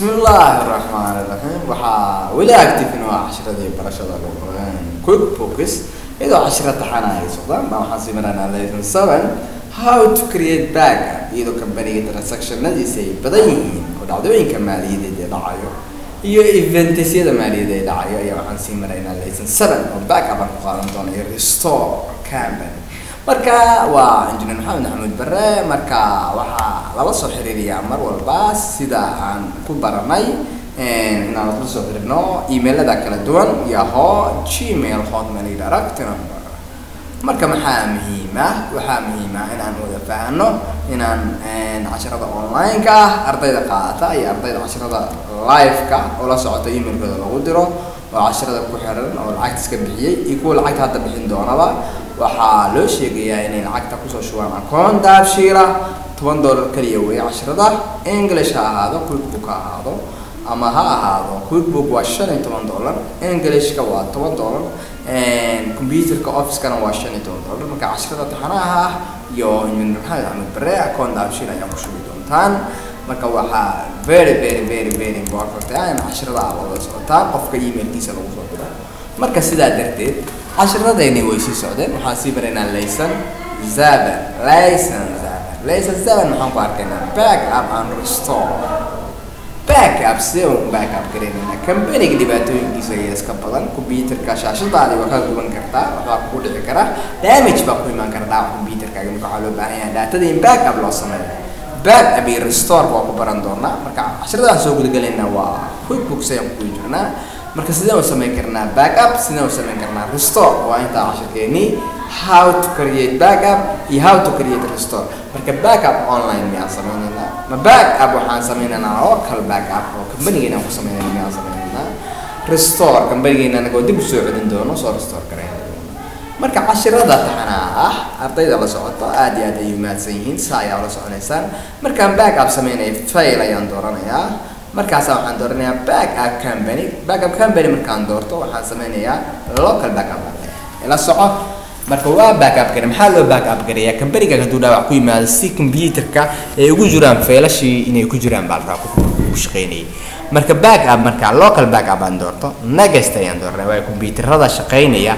bismillaahi raxmaani raxiim waxaa weli active waa cashiradii barashada quick focus iyadoo cashira taxana ay socdaan baa waxaan sii maranaa lesson seven how to create backup iyadoo companiga transactionadiisa ay badan yihiin oo dhacdooyinka maaliyadeed ee dhacayo iyo eventyada maaliyadeed ee dhacayo ayaa waxaan sii maraynaa lesson seven oo backup aan ku qaadan doono iyo restore company marka waa engineer maxamed maxamuud bare marka waxaa lala soo xiriiriyaa mar walba sida aan ku baranay inaan la soo xiriirno emailada kala duwan yaho gmail hotmail iyo direct number marka maxaa muhiim ah waxaa muhiim ah inaan wada fahanno inaan casharada online-ka ah ardayda qaadata iyo ardayda casharada live-ka oo la socota emailkooda lagu diro oo casharada ku xiran oo lacagta iska bixiyey iyo kuwa lacagta hadda bixin doonaba waxaa loo sheegayaa inay lacagta kusoo shubaan akoon daabshiila toban dollar kaliya weeye casharada english ha ahaado quickbook ha ahaado ama ha ahaado quickbook waa shan iyo toban dollar englishka waa toban dollar computerka officekana waa shan iyo toban dollar marka casharada taxanaha ah iyo engineer maxamed axmed bare akoon daabshiil ayaa ku shubi doontaan marka waxaa very very very very important ah in casharada aad wada socotaan qofka emailkiisa lagu soo diro marka sidaa darteed casharadayni way sii socdeen waxaan sii baraynaa layson zaber layson zaber layson zaber maxaan ku arkaynaa back up and restore back up sidee uun back up garaynayna companiga dhibaatooyinkiisa ayaa iska badan computerka shaashadaadi waa kaa guban kartaa waxbaa kugu dhici kara damage baa ku imaan kara dhaawac computerkaaga marka waxaa loo baahan yahay daatada in back up loo sameeyo back up iyo restore waa ku baran doonaa marka casharadaan soo gudagalayna waa quickbooks ayaan ku guda jirnaa marka sideen u samayn karnaa backup sideen u samayn karnaa restore waa intaa cashirkeeni how to create backup iyo how to create restore marka backup online miyaan sameynaynaa ma backup waxaan sameynaynaa oo kale backup oo companigeena aan ku sameynayna miyaan sameynaynaa restore companigeena anagoo dib u soo celin doono soo restore garayn marka cashirada taxanaa ah ardayda la socoto aad iyo aad ay umaadsan yihiin saa ayaa ula soconaysaan markaan backup sameynaya fail ayaan dooranayaa markaasa waxaan dooranayaa backup company backup company markaan doorto waxaan sameynayaa local backup la soco marka waa backup gare maxaa loo backup gareeyaa companyga hadduu dhaawac ku yimaado si computerka ay ugu jiraan faylashii inay ku jiraan baa la rabaa ku shaqeynayay marka backup marka local backup aan doorto next ayaan dooranaya waa computerada shaqeynaya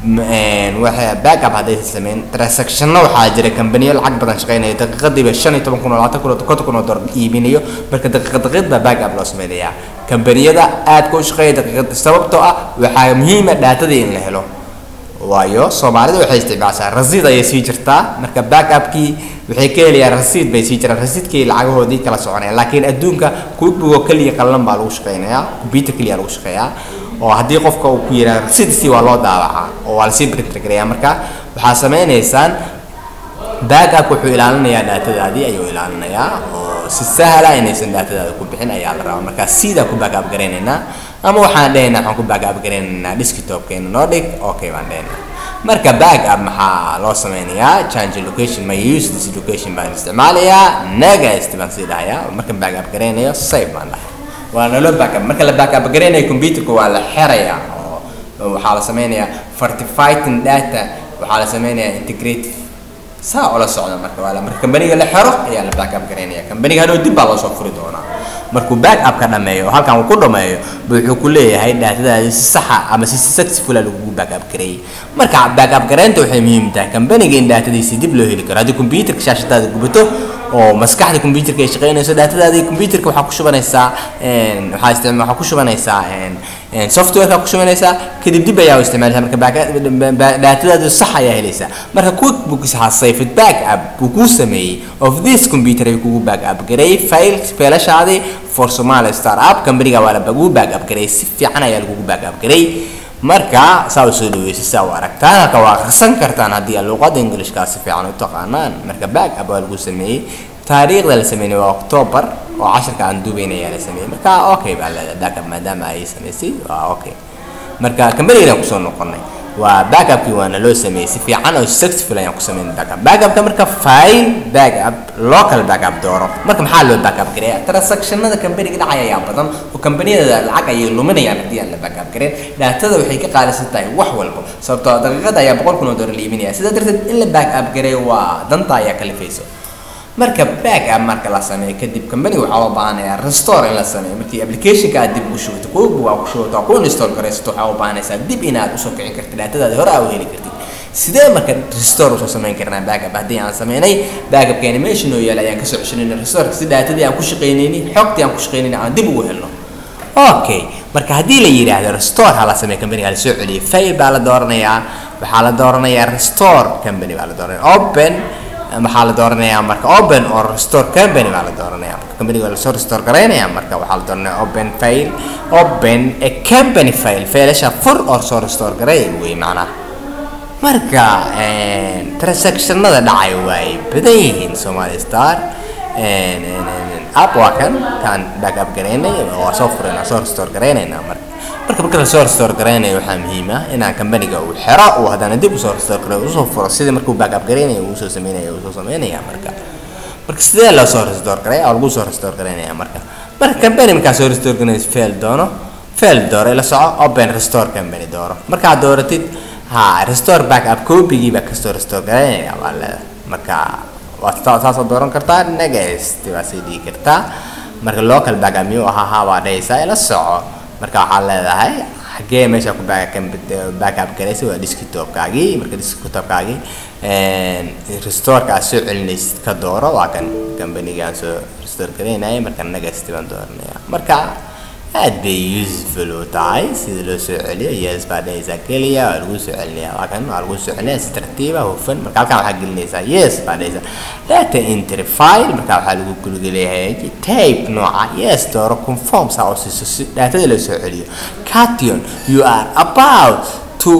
waxa backup hadday sameyn transactionno waxaa jira companiyo lacag badan shaqeynaya daqiiqadiiba shan iyo toban kun oo labaatan kun oo konton kun oo dollar iibinayo marka daqiiqad daqiiqad baa backup loo sameynayaa companiyada aadka u shaqeeya daqiiqad sababtoo ah waxaa muhiima dhaatadii in la helo waayo soomaalida waxay isticmaashaa rasiid ayay sii jirtaa marka backupkii waxay ka helayaan rasiid bay sii jiraan rasiidkii lacagahoodii kala soconayaan laakiin adduunka quickbook oo keliya qallalan baa lagu shaqeynayaa computer keliya lagu shaqeeyaa oo haddii qofka uu ku yidhaha rasiidkii waa loo daawacaa oo waa lasii printer gareeyaa marka waxaa sameynaysaan backup wuxuu ilaalinayaa dhaatadaadii ayuu ilaalinayaa oo si sahla inaysan dhaatadaada ku bixin ayaa la rabaa marka sidaa ku backup garaynaynaa ama waxaan dhehaynaa waxaan ku backup garaynaynaa desktopkeena noo dhig okay baan dhehaynaa marka backup maxaa loo sameynayaa change location my use this location baan isticmaalayaa next baan sii dhahayaa marka backup garaynayo save baan dhahay waa naloo backup marka la backup garaynayo computerka waa la xerayaa oo waxaa la sameynayaa fortifighting data waxaa la sameynayaa integrative saa oo la socda marka waa marka companiga la xero ayaa la backup garaynaya companiga hadhow dib baa loo soo furi doonaa markuu backup ka dhameeyo halkan uu ku dhameeyo buu wuxuu ku leeyahay daatadaadi si saxa ama si successful lagugu backup gareeyay marka backup garaynta waxay muhiim tahay companiga in daatadiisi dib loo heli karo haddii computerka shaashadaada gubato oo maskaxda computerka ay shaqeynayso daatadaadi computerka waxaa ku shubanaysaa waxaa isticma waxaa ku shubanaysaa softwareka ku shubanaysaa kadib dib ayaa u isticmaalaysaa marka daatadaadu sax ayaa helaysaa marka quickbooks has saved backup buu kuu sameeyey of this computer ay kugu backup gareeyay file failashaadii for Somali startup companyga waa lagu backup gareeyay si fiican ayaa lagugu backup gareeyay marka saa u soo dhaweysay saa u aragtaan halka waa akhrisan kartaan haddii aad luqadda ingilishkaa si fiican u taqaanaan marka backup waa lagu sameeyey taariikhda la sameeyey waa october oo casharka aan duubayna ayaa la sameeyey marka okay baa leedahay backup maadaama ay samaysay waa okay marka companygan kusoo noqonay waa backupkii waana loo sameeyey si fiican oo successful ayaan ku sameynay backup backupka marka file backup local backup dooro marka maxaa loo backup gareeya transactionada companyga dhacaya ayaa badan oo companiyada lacag ayay luminayaan haddii aan la backup gareyn daatada waxay ka qaalisan tahay wax walba sababtoo daqiiqada ayaa boqol kun oo dollar la iibinaya sidaa darteed in la backup gareeyo waa danta ayaa kalifayso marka back up marka la sameeyo kadib company waxaa loo baahanayaa restore in la sameeyo markii applicationka aad dib ugu shubato quickbook aad ku shubato aad ku install garaysato waxaa u baahanaysaa dib inaad usoo kicin kartid daatadaadi hore aad u heli kartid sidee marka restore usoo samayn karnaa backup haddii aan sameynay backupka animation oo yaala ayaan kasoo ceshanayna restoreka si daatadii aan ku shaqaynayni xogtii aan ku shaqaynayni aan dib ugu helno okay marka haddii la yidhaahdo restore ha la sameeyo company ha la soo celiyo fail baa la dooranayaa waxaa la dooranayaa restore company baa la dooranaya open waxaa la dooranayaa marka open or restore company baa la dooranaya marka companyga lasoo restore garaynaya marka waxaa la dooranaya open file open a company file failasha fur or soo restore garay wey macnaha marka transactionada dhacay way badan yihiin somali star app waa kan kaan backup garaynay waa soo furayna soo restore garaynaynaa marka marka marka lasoo restore garaynayo waxaa muhiim ah inaan companiga uu xero uu haddana dib usoo restore garayo usoo furo sidii markuu backup garaynayo uu soo sameynaya uu soo sameynaya marka marka sidee loo soo restore garaya oo lagu soo restore garaynaya marka marka company markaa soo restore garanayso fail doono fail dooro ila soco open restore company dooro markaad dooratid ha restore backup copygii baa kastoo restore garaynaya waa leedahay marka waad saasoo dooran kartaa next waa sii dhigi kartaa marka local backup miyuu ahaa haa baa dhahaysaa ila soco marka waxaad leedahay xagee meesha ku backup garaysa waa desktopkaagii marka desktopkaagii restoreka aad soo celinaysid ka dooro waa kan companygaan soo restore garaynaya marka next baan dooranaya marka aad bay useful u tahay sida loo soo celiyo yes baa dhahaysaa keliya waa lagu soo celinaya waa kan waa lagu soo celinaya si tartiiba hufan marka halkan waxaa gelinaysaa yes baa dhahaysaa data entry file marka waxaa lagu gulgeleeyahay tape nooca yes dooro conform saa oo siiso si datada loo soo celiyo cation you are about to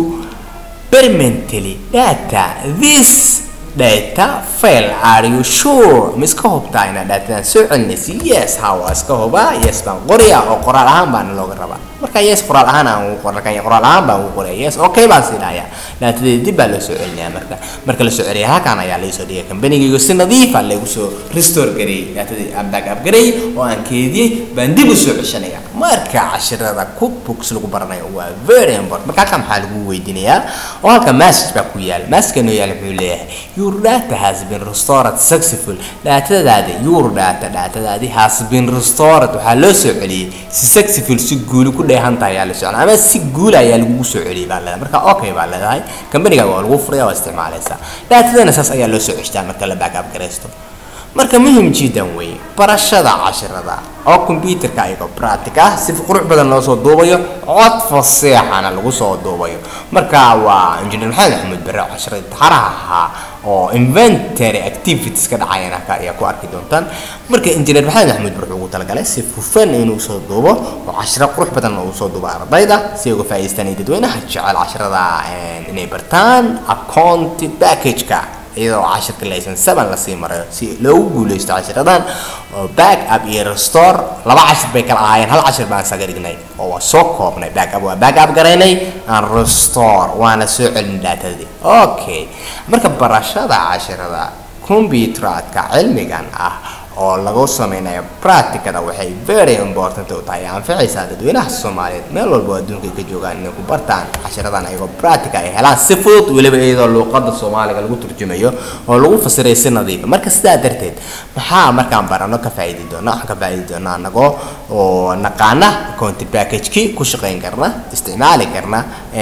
permanently data this data file are you sure ma iska hubtaa inaad daatadan soo celinaysa yes ha waa iska hubaa yes baan qoraya oo qoraal ahaan baana looga rabaa marka yes qoraal ahaan aan ugu qoran qoraal ahaan baan ugu qoraya yes okay baan siinayaa daatadeeda dib baa loo soo celinaya marka marka la soo celiya halkan ayaa laysoo dhigay companygaygu si nadiifa lagu soo restore gareeyey daatadii aan backup gareeyey oo aan keediyey baan dib u soo ceshanaya marka cashirada cookbooks lagu baranayo waa very important marka halkan maxaa lagu weydiinayaa oo halka message baa ku yaala message noo yaala muxuu leeyahay your data has been restored successful daatadaadi your data daatadaadi has been restored waxaa loo soo celiyey si successful si guuli ku dheehan tahay ayaa la socon ama si guul ayaa lagugu soo celiyey baa leedahay marka okay baa leedahay companyga waa lagu furaya waa isticmaalaysaa daatadana saas ayaa loo soo ceshtaa marka la backup garaysto marka muhim jiddan wey barashada cashirada oo computerka ayagoo practic ah si qurux badan loo soo duubayo cod faseexana lagu soo duubayo marka waa engineer maxamed axmed bare cashiradii taxaraha ahaa oo inventory activities ka dhacayana ka ayaa ku arki doontaan marka engineer maxamed axmed bare wuxuu ugu talagalay si hufan inuu soo duubo oo cashiro qurux badan uu soo duubo ardayda si ay uga faa'iidaystaan dadweynaha jecel cashirada inay bartaan account package-ka iyadoo cashirka laysan seven lasii marayo si loogu guuleysto cashiradan oo back up iyo restore laba cashir bay kala ahaayeen hal cashir baan isaga dhignay oo waa soo koobnay back up waa back up garaynay aan restore waana soo celin daatadii okay marka barashada cashirada computeradka cilmigan ah oo lagu sameynayo practicada waxay very important u tahay anficaysaa dadweynaha soomaaliyeed meel walba adduunka ay ka joogaan inay ku bartaan cashiradan ayagoo practica ay helaan si fudud weliba iyadoo luuqada soomaaliga lagu turjumayo oo lagu fasiray si nadiifa marka sidaa darteed maxaa markaan barano ka faa'iidi doona waxaan ka faa'iidi doonaa anagoo oo naqaana county package-kii ku shaqayn karna isticmaali karna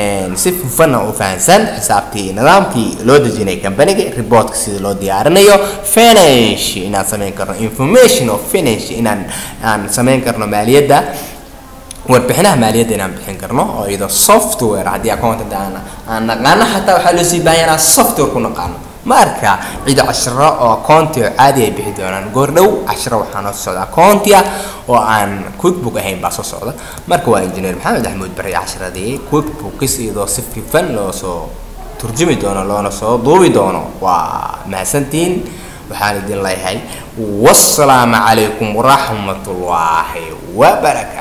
si hufana u fahansan xisaabtii nidaamkii loo dejinay companiga reportka sida loo diyaarinayo finish inaan samayn karno information of finish inaan aan samayn karno maaliyadda warbixinaha maaliyadda inaan bixin karno oo iyadoo software haddii accountant aan aan naqaano xataa waxaa loo sii baahan inaan software ku naqaano marka ciido cashiro oo county oo caadi ay bixi doonaan goordhow cashiro waxaa noo socda county ah oo aan quickbook ahayn baa soo socda marka waa engineer maxamed axmuud bari cashiradii quickbookis iyadoo si fifan loo soo turjumi doono loona soo duubi doono waa mahadsantiin waxaan idin leeyahay wassalaamu calaykum waraxmatullaahi wabarakaatu